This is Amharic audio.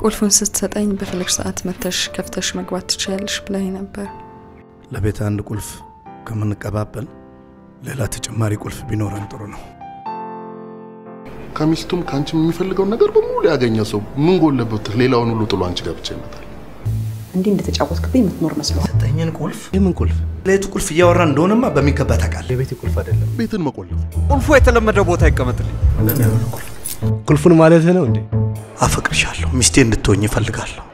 ቁልፉን ስትሰጠኝ በፈለግሽ ሰዓት መተሽ ከፍተሽ መግባት ትችያለሽ ብላኝ ነበር። ለቤት አንድ ቁልፍ ከምንቀባበል ሌላ ተጨማሪ ቁልፍ ቢኖረን ጥሩ ነው። ከሚስቱም ከአንቺም የሚፈልገውን ነገር በሙሉ ያገኘ ሰው ምን ጎለበት? ሌላውን ሁሉ ጥሎ አንቺ ጋር ብቻ ይመጣል። እንዲህ እንደተጫወትክብኝ የምትኖር መስሏል። ሰጠኝን ቁልፍ የምን ቁልፍ? ሌቱ ቁልፍ እያወራ እንደሆነማ በሚገባ ታውቃለህ። የቤቴ ቁልፍ አይደለም። ቤትን መቆለፍ ቁልፉ የተለመደ ቦታ ይቀመጥልኝ። ቁልፉን ማለት ነው እንዴ? አፈቅርሻለሁ፣ ሚስቴ እንድትሆኝ እፈልጋለሁ።